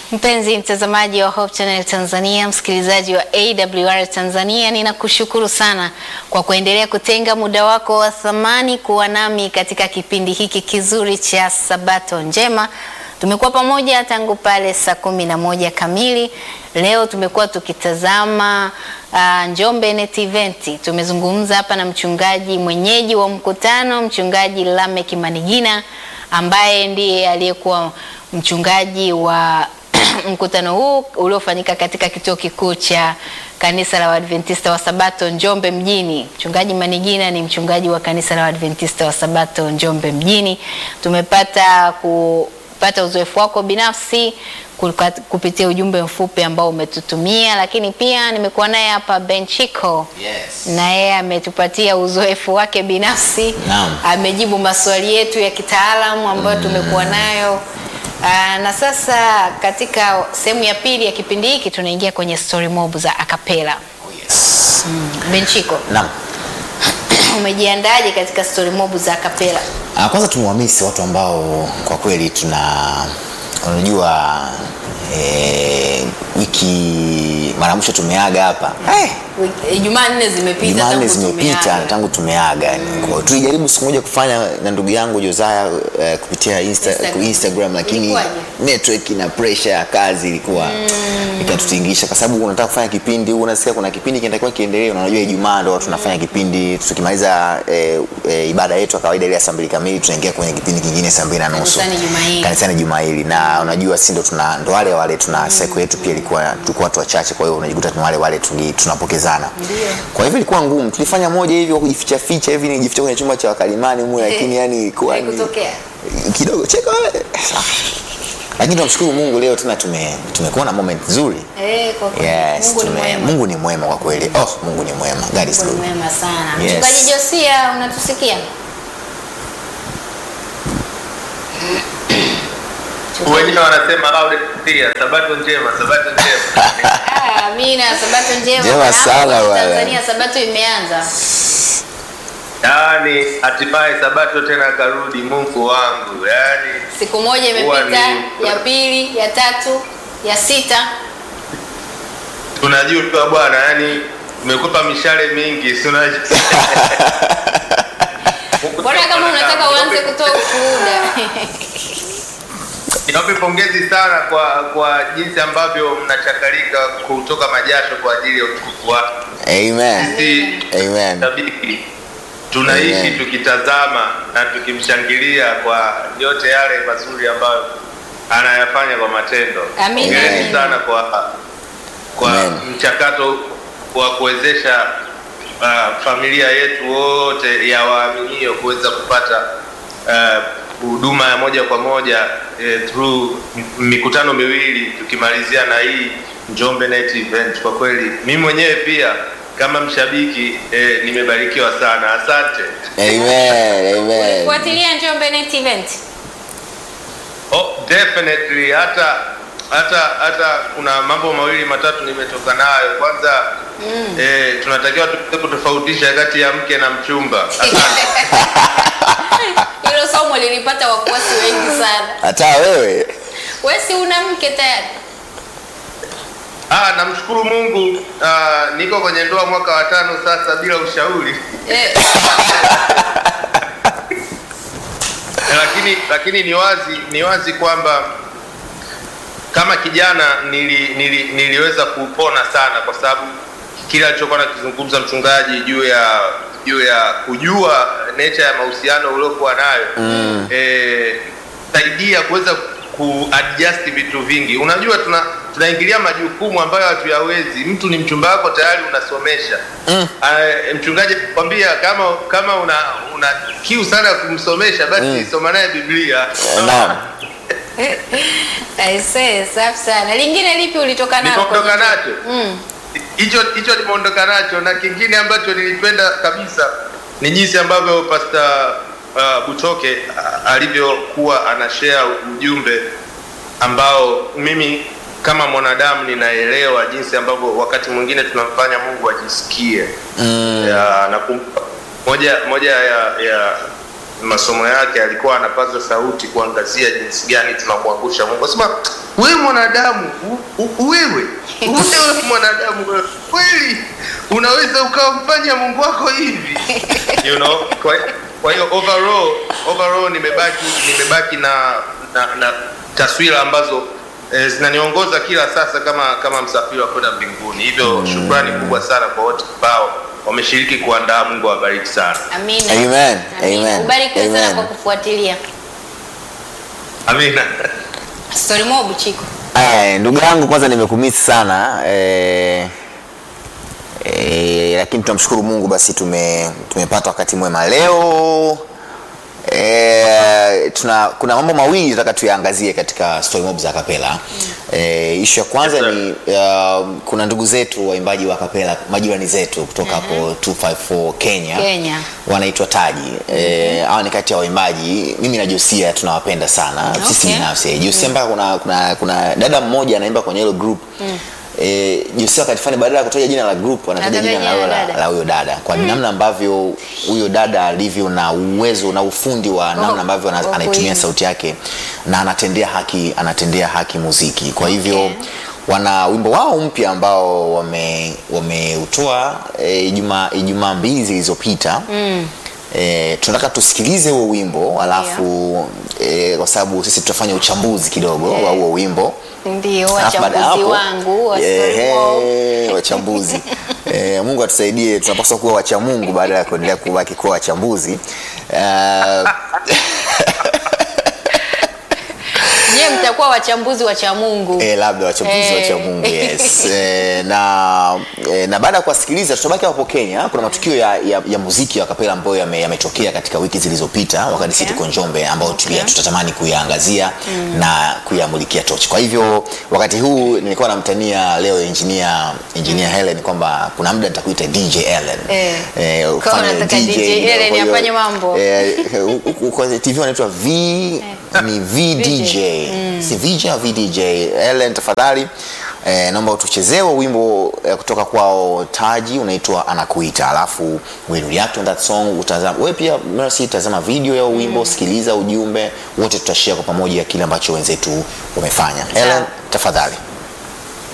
Mpenzi mtazamaji wa Hope Channel Tanzania, msikilizaji wa AWR Tanzania, ninakushukuru sana kwa kuendelea kutenga muda wako wa thamani kuwa nami katika kipindi hiki kizuri cha Sabato Njema. Tumekuwa pamoja tangu pale saa kumi na moja kamili. Leo tumekuwa tukitazama uh, Njombe Net Event. Tumezungumza hapa na mchungaji mwenyeji wa mkutano, mchungaji Lamek Manigina ambaye ndiye aliyekuwa mchungaji wa mkutano huu uliofanyika katika kituo kikuu cha kanisa la Waadventista wa Sabato Njombe mjini. Mchungaji Manigina ni mchungaji wa kanisa la Waadventista wa Sabato Njombe mjini. Tumepata kupata uzoefu wako binafsi kupitia ujumbe mfupi ambao umetutumia, lakini pia nimekuwa naye hapa Benchiko Yes. na yeye ametupatia uzoefu wake binafsi Naam. amejibu maswali yetu ya kitaalamu ambayo tumekuwa nayo. Aa, na sasa katika sehemu ya pili ya kipindi hiki tunaingia kwenye story mob za akapela. Oh, yes. Benchiko, Naam. umejiandaje katika story mob za akapela? Ah, kwanza tumewamisi watu ambao kwa kweli tuna unajua eh, wiki mara mwisho tumeaga hapa eh, Wiki- Ijumaa nne zimepita Jumanne tangu zimepita tumeaga. tangu tumeaga yani. Kwa hiyo tulijaribu siku moja kufanya na ndugu yangu Josiah eh, kupitia Insta, Instagram. Instagram lakini Ilikuwaje? network na pressure ya kazi ilikuwa ikatutingisha, kwa sababu unataka kufanya kipindi, unasikia kuna kipindi kinatakiwa kiendelee, na unajua Ijumaa ndo tunafanya kipindi, tukimaliza eh, eh, ibada yetu ya kawaida ile ya saa mbili kamili tunaingia kwenye kipindi kingine saa mbili na nusu Kanisani Juma hili. kanisani juma hili, na unajua si ndo tuna ndo wale wale tuna seko yetu pia ilikuwa tulikuwa watu wachache, kwa hiyo unajikuta ni wale wale tungi- tunapokezana. Kwa hivyo ilikuwa ngumu, tulifanya moja hivi kwa kujificha ficha hivi, nijificha kwenye chumba cha wakalimani mu, lakini yani ilikuwa ni Haikutokea. kidogo cheka wewe. Lakini tunamshukuru Mungu leo tena tume tumekuwa na moment nzuri. Eh, kwa kweli. Yes, Mungu ni tume, mwema. Mungu ni mwema kwa kweli. Oh, Mungu ni mwema. God is Mungu ni good. mwema sana. Yes. Mchungaji Josia, unatusikia? Wengine wanasema loud and clear, sabato njema, sabato njema. Ah, Amina, sabato njema. Njema Bwana. sana Hapo bwana. Tanzania sabato imeanza. Yaani hatimaye sabato tena karudi, Mungu wangu. Yaani Siku moja Huwa imepita, ni- ya pili, ya tatu, ya sita. tunajua bwana, yaani umekupa mishale mingi, si unajua. Mbona kama unataka uanze kutoa ushuhuda? Niwape pongezi sana kwa kwa jinsi ambavyo mnachakalika kutoka majasho kwa ajili ya utukufu wake. Amen. Sisi Amen. shabiki tunaishi Amen. tukitazama na tukimshangilia kwa yote yale mazuri ambayo anayafanya kwa matendo. Amina. Hongereni Amen. sana kwa kwa Amen. mchakato wa kuwezesha uh, familia yetu wote ya waaminio kuweza kupata uh, huduma ya moja kwa moja eh, through m- mikutano miwili tukimalizia na hii Njombe Net Event. Kwa kweli mimi mwenyewe pia kama mshabiki eh, nimebarikiwa sana. Asante. Amen. Amen. Fuatilia Njombe Net Event. Oh, definitely hata hata hata kuna mambo mawili matatu nimetoka nayo. Kwanza mm. eh, tunatakiwa tu- kutofautisha kati ya mke na mchumba. Asante. Hilo somo lilipata wafuasi wengi sana. Hata wewe. Wewe si una mke tayari? Ah, namshukuru Mungu ah, niko kwenye ndoa mwaka wa tano sasa bila ushauri. Eh, lakini lakini ni wazi ni wazi kwamba kama kijana nili, nili, niliweza kupona sana kwa sababu kile alichokuwa nakizungumza mchungaji juu ya juu ya kujua nature ya mahusiano uliokuwa nayo mm. eh, saidia kuweza kuadjust vitu vingi unajua tuna tunaingilia majukumu ambayo hatuyawezi mtu ni mchumba wako tayari unasomesha mm. mchungaji kwambia kama kama una una kiu sana ya kumsomesha basi Mm. soma naye biblia Naam. aisee, safi sana. Lingine lipi ulitoka nalo? Nilitoka kwenye- nacho? Mm. hicho hicho nimeondoka nacho na kingine ambacho nilipenda kabisa ni jinsi ambavyo pasta uh, butoke uh, alivyokuwa anashare ujumbe ambao mimi kama mwanadamu ninaelewa jinsi ambavyo wakati mwingine tunamfanya mungu ajisikie Mm. ya, nakumbuka moja moja ya, ya masomo yake alikuwa anapaza sauti kuangazia jinsi gani tunamwangusha mungu asema wewe mwanadamu u- u- wewe wewe mwanadamu wewe, kweli unaweza ukamfanya Mungu wako hivi you know kwa, kwa hiyo overall overall nimebaki nimebaki na na, na taswira ambazo eh, zinaniongoza kila sasa kama kama msafiri wa kwenda mbinguni hivyo shukrani kubwa sana kwa wote ambao wameshiriki kuandaa Mungu awabariki sana Amina. Amen. Amina. Amen. Ubarikiwe sana Amen. kwa kufuatilia. amina Story mob Chiko. Aya, ndugu yangu kwanza nimekumisi sana eh, eh, lakini tunamshukuru Mungu basi tume, tumepata wakati mwema leo. E, tuna kuna mambo mawili tunataka tuyaangazie katika story mob za kapela e, ishu ya kwanza Yes, sir. ni uh, kuna ndugu zetu waimbaji wa kapela majirani zetu kutoka hapo 254 Kenya, Kenya. wanaitwa Taji eh, hawa ni kati ya waimbaji mimi na Josia tunawapenda sana sisi Okay. binafsi Josia mpaka kuna, kuna, kuna dada mmoja anaimba kwenye hilo group Eh, Josia wakati fulani badala ya kutaja jina la group anataja Anataja jina la jina huyo la la- dada. la huyo dada kwa namna ambavyo huyo dada alivyo na uwezo na ufundi wa namna ambavyo ana- wa anaitumia kuimba. sauti yake na anatendea haki anatendea haki muziki kwa hivyo Okay. wana wimbo wao mpya ambao wame wameutoa eh, Ijumaa Ijumaa mbili zilizopita mm. E, tunataka tusikilize huo wimbo alafu e, kwa sababu sisi tutafanya uchambuzi kidogo wa huo wimbo Ndio Alafu baada ya wachambuzi hapo, wangu wa story mob. ehe, wachambuzi e, Mungu atusaidie tunapaswa kuwa wacha Mungu baada ya kuendelea kubaki kuwa wachambuzi uh, Je, mtakuwa wachambuzi wa cha Mungu? E, labda wachambuzi Eh. wa cha Mungu yes. E, na e, na baada ya kuwasikiliza tutabaki hapo Kenya. Kuna matukio ya, ya, ya muziki wa kapela ambayo yame- yametokea katika wiki zilizopita wakati sisi Okay. tuko Njombe ambayo Okay. okay. tutatamani kuyaangazia na kuyamulikia tochi. Kwa hivyo wakati huu nilikuwa namtania leo engineer engineer Helen kwamba kuna muda nitakuita DJ Helen. Eh. Eh, Kama ufanye unataka DJ kidogo. Helen Kwa hiyo, afanye mambo. Eh, huku kwa TV wanaitwa V ni VDJ si VJ au VDJ Ellen tafadhali eh, naomba utuchezee huo wimbo eh, kutoka kwao Taji unaitwa anakuita alafu we react on that song utazama wewe pia Mercy tazama video ya huo wimbo sikiliza ujumbe wote tutashare kwa pamoja kile ambacho wenzetu wamefanya Ellen tafadhali